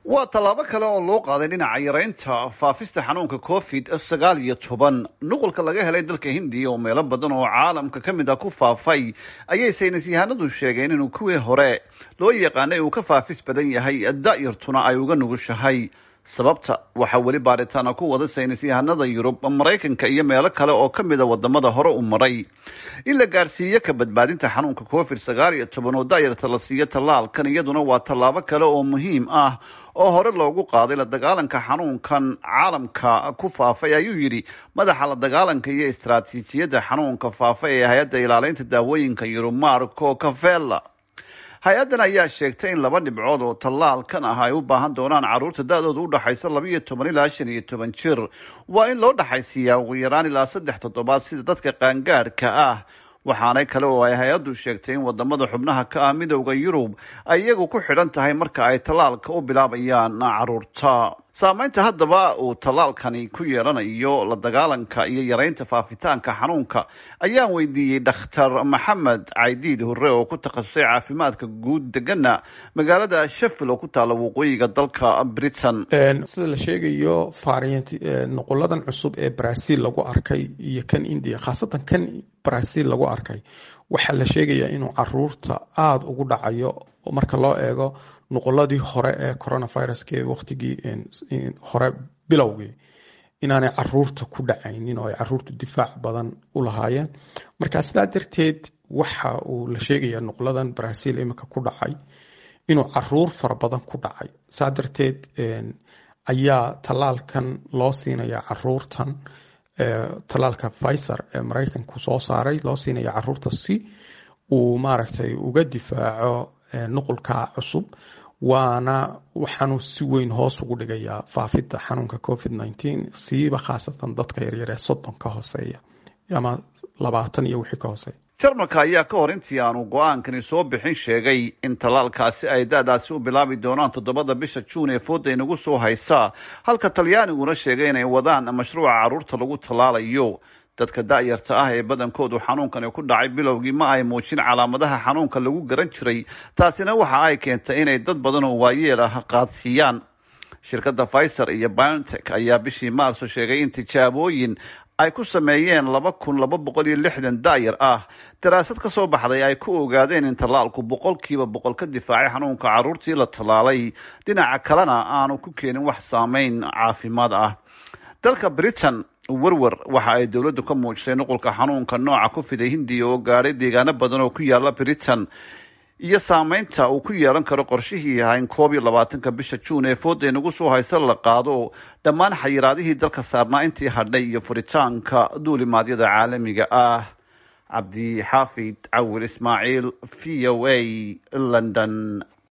waa tallaabo kale oo loo qaaday dhinaca yaraynta faafista xanuunka covid sagaal iyo toban nuqulka laga helay dalka hindiya oo meelo badan oo caalamka ka mid a ku faafay ayay saynis yahanadu sheegeen inuu kuwii hore loo yaqaanay uu ka faafis badan yahay da-yartuna ay uga nugushahay sababta waxaa weli baaritaana ku wada saynis yahanada yurub maraykanka iyo meelo kale oo ka mid a wadamada hore u maray in la gaadhsiiyo ka badbaadinta xanuunka covid sagaal iyo toban oo da-yarta la siiyo tallaalkan iyaduna waa tallaabo kale oo muhiim ah oo hore loogu qaaday la dagaalanka xanuunkan caalamka ku faafay ayuu yidhi madaxa la dagaalanka iyo istaraatiijiyadda xanuunka faafay ee hay-adda ilaalinta daawooyinka yurub marco cavella hay-addan ayaa sheegtay in laba dhibcood oo tallaalkan ah ay u baahan doonaan carruurta da-dooda u dhaxaysa labaiyo toban ilaa shan iyo toban jir waa in loo dhaxaysiiyaa ugu yaraan ilaa saddex toddobaad sida dadka qaangaadhka ah waxaanay kale oo ay hay-addu sheegtay in wadamada xubnaha ka ah midowda yurub ay iyagu ku xidhan tahay marka ay tallaalka u bilaabayaan carruurta saameynta haddaba uu tallaalkani ku yeelanayo la dagaalanka iyo yaraynta faafitaanka xanuunka ayaan weydiiyey dhakhtar maxamed caydiid hore oo ku takhasusay caafimaadka guud degana magaalada sheffield oo ku taalla waqooyiga dalka britain sida la sheegayo variant nuquladan cusub ee brazil lagu arkay iyo kan india khaasatan kan brazil lagu arkay waxaa la sheegayaa inuu caruurta aada ugu dhacayo marka loo eego nuquladii hore ee coronaviruska waqtigii hore bilowgii inaanay caruurta ku dhacaynin oo ay caruurtu difaac badan u lahaayeen marka sidaa darteed waxa uu la sheegayaa nuqladan brazil imika ku dhacay inuu caruur fara badan ku dhacay saa darteed ayaa tallaalkan loo siinayaa caruurtan tallaalka pfizer ee maraykanku soo saaray loo siinaya caruurta si uu maaragtay uga difaaco nuqulka cusub waana waxaanu si weyn hoos ugu dhigayaa faafidda xanuunka covid nneteen siiba khaasatan dadka yaryar ee soddon ka hooseeya ama labaatan iyo wixii ka hooseeya jarmalka ayaa ka hor intii aanu go-aankani soo bixin sheegay in tallaalkaasi ay da-daasi u bilaabi doonaan toddobada bisha juun ee fooda inagu soo haysaa halka talyaaniguna sheegay inay wadaan mashruuca carruurta lagu tallaalayo dadka da-yarta ah ee badankoodu xanuunkani ku dhacay bilowgii ma ay muujin calaamadaha xanuunka lagu garan jiray taasina waxa ay keentay inay dad badan oo waayeel ah qaadsiiyaan shirkadda pfizer iyo biontech ayaa bishii maarso sheegay in tijaabooyin ay ku sameeyeen laba kun laba boqol iyo lixdan da-yar ah daraasad ka soo baxday ay ku ogaadeen in tallaalku boqolkiiba boqol ka difaacay xanuunka carruurtii la tallaalay dhinaca kalena aanu ku keenin wax saameyn caafimaad ah dalka britain werwer waxa ay dowladdu ka muujisay nuqulka xanuunka nooca ku fiday hindiya oo gaadhay deegaano badan oo ku yaala britain iyo saameynta uu ku yeelan karo qorshihii ahayn koob iyo labaatanka bisha juun ee fooda inagu soo haysa la qaado dhammaan xayiraadihii dalka saarnaa intii hadhay iyo furitaanka duulimaadyada caalamiga ah cabdi xaafid cawil ismaaciil v o a london